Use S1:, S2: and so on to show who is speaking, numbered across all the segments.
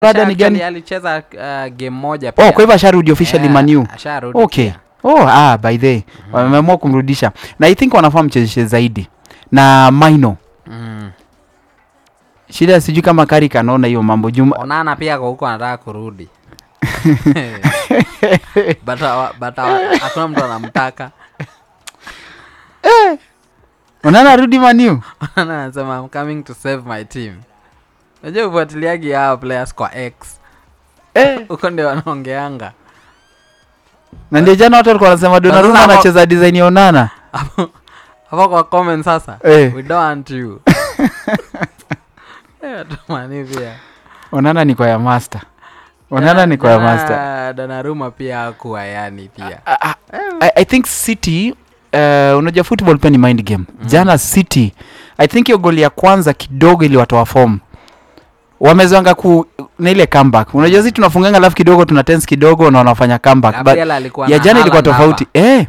S1: rada ni gani
S2: Actually, alicheza uh, game moja pia
S1: oh kwa hivyo asharudi officially
S2: Yeah,
S1: manu
S2: asharudi
S1: okay
S2: pia.
S1: oh ah by the wameamua kumrudisha na i think wanafaa mchezeshe zaidi na maino
S2: Mm.
S1: shida sijui kama karik anaona hiyo mambo juma
S2: onana pia kwa huko anataka kurudi but hawa- but hawa- hakuna mtu anamtaka
S1: unaona arudi manu
S2: Onana anasema I'm coming to save my team najua ufuatiliagi hawa players kwa x
S1: eh.
S2: huko ndio wanaongeanga
S1: na ndio jana watu walikuwa wanasema Donnarumma
S2: hapo-
S1: anacheza design ya onana
S2: hapo hapo kwa comment sasa
S1: Eh.
S2: we don't want you Eh, tumani pia
S1: onana ni kwa ya master onana ni kwa ya master
S2: Jana Donnarumma pia hakuwa yani pia
S1: Ah, ah, I, i think city uh, unajua football pia ni mind game jana city i think hiyo goli ya kwanza kidogo iliwatoa form wamezwanga ku na ile comeback unajua sisi tunafunganga alafu kidogo tuna tense kidogo na wanafanya comeback but
S2: Gabriel alikuwa
S1: ya
S2: na
S1: jana ilikuwa
S2: Haaland
S1: tofauti eh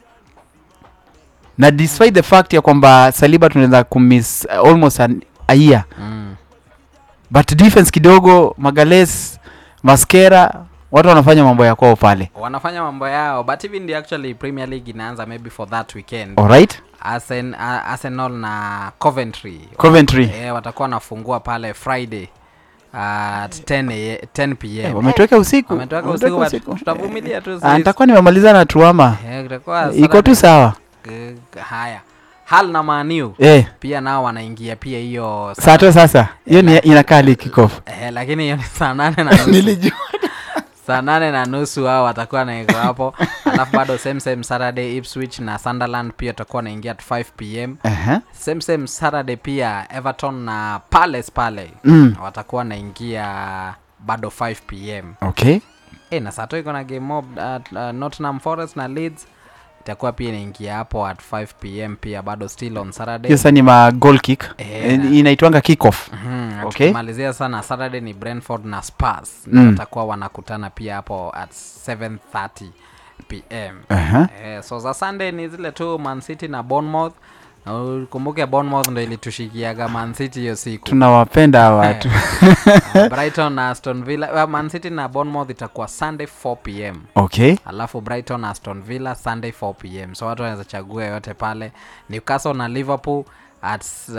S1: na despite the fact ya kwamba saliba tunaweza kumiss uh, almost an, a year
S2: hapa. Mm.
S1: but defense kidogo magales maskera watu wanafanya mambo ya kwao pale
S2: wanafanya mambo yao but hivi ndio actually premier league inaanza maybe for that weekend
S1: alright
S2: Arsen, uh, arsenal na coventry
S1: coventry
S2: eh, watakuwa wanafungua pale friday at 10, a- 10 pm
S1: Eh, wametoweka usiku
S2: Wametoka
S1: Wametoweka
S2: usiku,
S1: usiku.
S2: but tutavumilia tu
S1: Ah,
S2: sisi.
S1: nitakuwa nimemaliza na tuama
S2: Eh, kutakuwa
S1: iko tu
S2: Saturday.
S1: sawa
S2: Eh, haya hal na maniu
S1: eh,
S2: pia nao wanaingia pia hiyo
S1: saa tu sasa hiyo ni inakaa likikof
S2: eh, lakini hiyo ni saa nane na nusu
S1: nilijua
S2: saa nane na nusu hao watakuwa naiko hapo alafu bado same same saturday ipswich na sunderland pia watakuwa naingia at 5 pm
S1: Aha.
S2: same same saturday pia everton na palace pale
S1: Mm.
S2: watakuwa naingia bado 5 pm
S1: okay
S2: e, na sato iko na game mob at uh, nottingham forest na leeds itakuwa pia inaingia hapo at 5 pm pia bado still on saturday
S1: hiyo sasa ni ma goal kick
S2: Eh,
S1: Eh,
S2: na-
S1: inaitwanga kickoff
S2: Mhm, na
S1: Okay.
S2: tukimalizia sana saturday ni brentford na spars
S1: Mm.
S2: watakuwa wanakutana pia hapo at 730 pm
S1: Aha.
S2: eh, so za sunday ni zile tu mancity na bournemouth na ukumbuke bournemouth ndo ilitushikiaga mancity hiyo siku
S1: tunawapenda hawa watu
S2: Uh, brighton na aston villa uh, mancity na bournemouth itakuwa sunday 4 pm
S1: okay
S2: alafu brighton na aston villa sunday 4 pm so watu wanaweza chagua yoyote pale newcastle na liverpool at uh,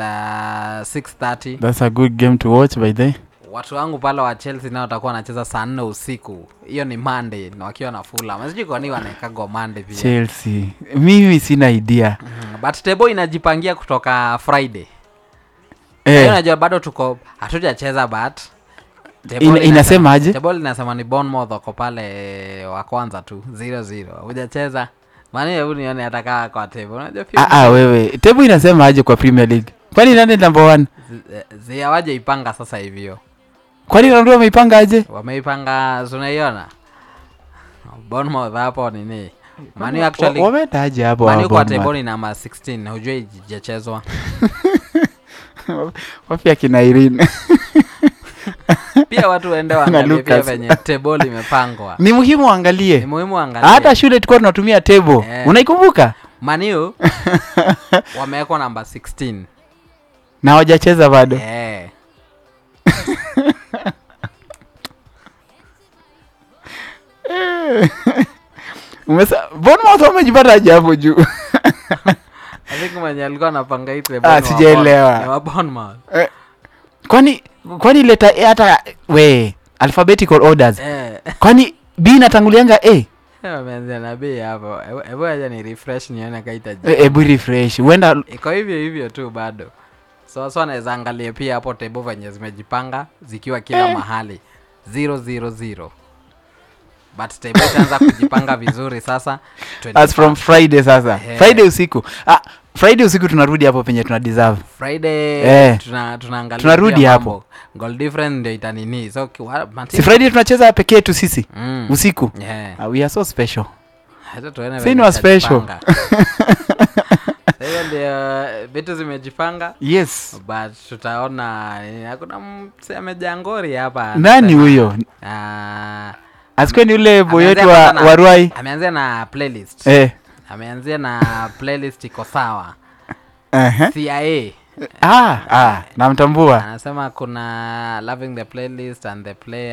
S2: 630
S1: that's a good game to watch by the
S2: watu wangu pale wa chelsea nao watakuwa wanacheza saa nne usiku hiyo ni monday na wakiwa na fulham sijui kwa nini wanaekagwa monday pia
S1: chelsea mimi sina idea
S2: mm, but table inajipangia kutoka friday hiyo
S1: eh,
S2: najua bado tuko hatujacheza but table
S1: Ina-
S2: inasema-
S1: inasema aje?
S2: table inasema ni bournemouth wako pale wa kwanza tu 0-0 hujacheza mani hebu nione hatakaa kwa table unajua pia
S1: ah, ah, wewe tebu inasema aje kwa premier league kwani nani number one
S2: zi- zi hawaja ipanga sasa hivyo
S1: kwani Ronaldo wameipanga aje
S2: wameipanga tunaiona bournemouth hapo nini mani actually
S1: Wa- wameenda aje hapo
S2: mani
S1: hawa
S2: kwa
S1: Bournemouth?
S2: table ni namba 16 hujua ijachezwa
S1: wapi akina Irene
S2: pia watu waende
S1: Na
S2: waangalie pia
S1: Lucas.
S2: venye table imepangwa
S1: ni muhimu
S2: ni
S1: angalie
S2: muhimu angalia
S1: hata shule tulikuwa tunatumia table
S2: Eh.
S1: unaikumbuka
S2: maniu wamewekwa namba 16
S1: na hawajacheza bado
S2: eh.
S1: Umesa- Bournemouth wamejipata aje hapo juu
S2: I think mwenye alikuwa anapanga hii table
S1: Ah,
S2: ni wa
S1: sijaelewa.
S2: Bournemouth- ni wa Bournemouth.
S1: kwani kwani leta eh, hata we alphabetical orders
S2: Eh.
S1: kwani b inatangulianga a
S2: wameanzia na bei hapo Hebu- hebu aja ni refresh nione kaita
S1: hebu refresh huenda
S2: iko hivyo hivyo tu bado so so anaweza angalia pia hapo table venye zimejipanga zikiwa kila mahali 000 but table itaanza kujipanga vizuri sasa
S1: as from friday sasa
S2: Eh.
S1: friday usiku ah, friday usiku tunarudi hapo penye tuna deserve
S2: friday
S1: Eh.
S2: tuna, tunaangalia
S1: Tunarudi
S2: pia
S1: hapo.
S2: mambo. goal difference ndio itanini so kiwa-
S1: si friday tunacheza pekee tu sisi
S2: mm.
S1: usiku
S2: yeah.
S1: ah, we are so special
S2: Hata tuone
S1: Si
S2: venye
S1: ni wa special.
S2: itajipanga. Sasa ndio vitu zimejipanga
S1: yes
S2: but tutaona eh, hakuna mse amejaa ngori hapa
S1: nani
S2: anasema,
S1: huyo
S2: ah,
S1: asikwe ni ule boy wetu
S2: ameanzia
S1: wa,
S2: kwanza na-
S1: wa Ruai
S2: ameanzia na playlist
S1: eh.
S2: ameanzia na playlist iko sawa
S1: uh-huh.
S2: cia
S1: ah, ah, namtambua
S2: anasema kuna loving the playlist and the player